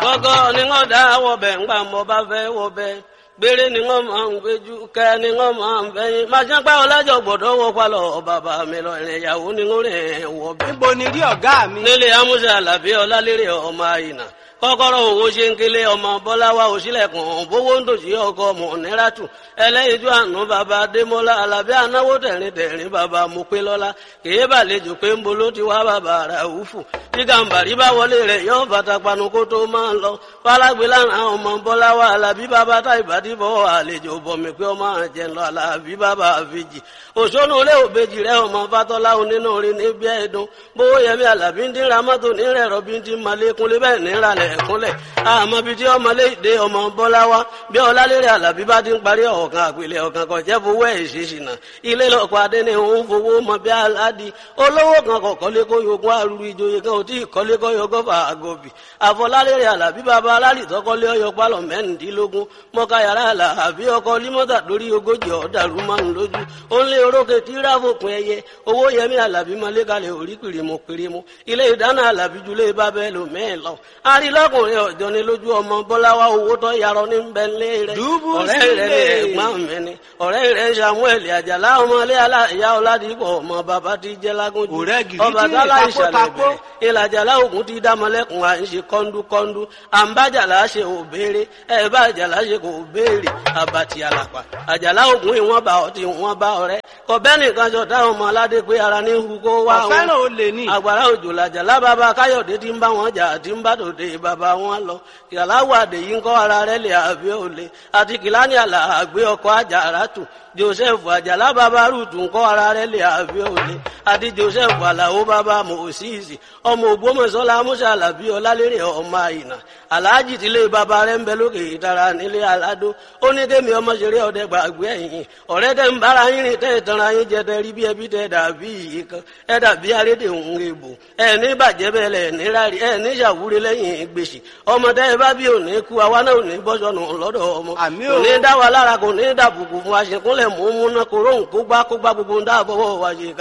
Gọ́gọ́ ni wọ́n dá wọ̀bẹ̀ ńgbà mọ́ bá fẹ́ wọ̀bẹ̀. Gbére ni wọ́n máa ń gbéjú, kẹ́ ni wọ́n máa ń fẹ́yìn. Máa ṣe pẹ́ ọlájọ gbọ́dọ̀ wọ palọ̀ bàbá mi lọ ìrìn ìyàwó ni wọ́n rìn wọ̀bẹ̀. níbo ni rí ọ̀gá mi. Nílé Amúṣe Àlàbí Ọlálérè ọmọ Àyìnà kọ́kọ́rọ́ owó ṣe ń kélé ọmọ bọ́láwá òṣìlẹ̀kùn bówó ń dòṣì ọkọ ọmọ níràtù ẹlẹ́yinjú àánú bàbá adémọ́lá alábí anáwó tẹ̀rín tẹ̀rín bàbá mopélọ́lá kèé bàlejò pé ń bolo ti wá bàbá ràúfù tí gàǹbàrí bá wọlé rẹ̀ yọ bàtà panu kó tó máa ń lọ fálágbé lánàá ọmọ bọ́láwá alábí bàbá tá ìbàdìbọ̀ àlejò bọ̀mí pé ọmọ àjẹ́ lọ alábí bàbá àfijì òṣónú ilé òbejì rẹ̀ ọmọ fatọ́lá onínú orin níbi ẹ̀dùn bówó yẹmí alábí ń dín ramọ́tò nírẹ̀ rọ̀bí ń dín malékúnlé bẹ́ẹ̀ níralẹ̀ ẹ̀kúnlẹ̀ àmọ́ bíi tí ọmọ léde ọmọ bọ́lá wa bí ọlálérè alábí bá ti ń parí ọ̀kan àpilẹ̀ ọ̀kan kan jẹ́ fowó ẹ̀ ṣèṣìnà ilé lọ́kọ̀ adé ni òun fowó mọ bí aládì olówó kan kọ̀ kọ́lé kó yogún àrùrù ìjòyè kan ò tí ì kọ́lé kó yogún fà àgọ́bì àfọlálérè alábí bàbá alálì tọ́kọ́lé ọyọ pálọ̀ mẹ́rìndínlógún mọ́ká yàrá alábí ọkọ̀ límọ́tà lórí ogójì ọ̀dàrú márùn lójú ó ń lé orókè tí ráfòpin ẹyẹ owó yẹmí alábí mọ́lẹ́kalẹ̀ orí kìrìmù kìrìmù ilé ìdáná alábí julẹ̀ bábẹ́ lò mẹ́ẹ̀ lọ arílọ́kùnrin ọ̀jọ́ ni lójú ọmọ bọ́láwá owó tó yarọ ní bẹ́ńlẹ̀ rẹ̀ Dùbú ọ̀rẹ́ rẹ̀ ni sílẹ̀. ẹ̀gbọ́n mi ni ọ̀rẹ́ rẹ̀ samuel àjàlá ọmọlé aláìyá ọ̀làdìpọ̀ ọmọ bàbá ti jẹ́ lágúnjù Ọ̀rẹ́ gidi ọba tí tálá takó ìṣàlẹ̀ takó. bẹ̀rẹ̀ ìlàjàlá ògùn ti dámọlẹ́kùn à ń ṣe kọ́ńdúkọ́ńdú àǹbájàlá ṣe ò béèrè ẹ̀ bá àjàlá ṣe kò béèrè àbàtì àlàpà àjàlá ògùn ìwọ̀n bá ọtí ìwọ̀n bá ọ̀rẹ́ kọ̀bẹ́ nìkan jọ táwọn ọmọ aládé pé ara ní hu kó wá wọn ọ̀fẹ́ràn olè ní. àgbàrá òjò làjàlá bàbá káyọ̀dé tí ń bá wọn jà tí ń bá tòde bàbá wọn lọ kìláwó àdè yìí ń kọ́ ara rẹ̀ lè àbí òle àti kìláni àlà àgbé ọkọ̀ àjàrà tù joseph àjàlá bàbá rúùtù ń kọ́ ara rẹ̀ lè àbí òle àti joseph àlàó bàbá mòsíìsì ọmọ ògbómọ̀ṣọ́lá musa alábí ọlálérè ọmọ àyìnà aláàjì tílé bàbá rẹ̀ ń bẹ lókè ìtara nílé aládó ó ní kémi ọmọ ṣeré ọdẹ gbàgbé ẹ̀yìn ọ̀rẹ́ tẹ́ ń bára yín rìn tẹ́ ìtanra yín jẹ tẹ́ rí bí ẹbí tẹ́ dàbí yìí kan ẹ dàbí arédè òun èbò ẹ ní bàjẹ́ bẹ́ẹ̀ lẹ̀ ní rárí ẹ ní ṣàwúrí lẹ́yìn gbèsè ọmọ tẹ́ ẹ bá bí òní kú àwa náà ò ní bọ́sọ̀nù lọ́dọ̀ ọmọ Àmín kò o. ní dá wa lára kò ní dàbùkù fún aṣèkúnlẹ̀ mú múná kó róhùn kó gbá kó gbá gbogbo ń dáàbọ̀wọ̀ wa ṣe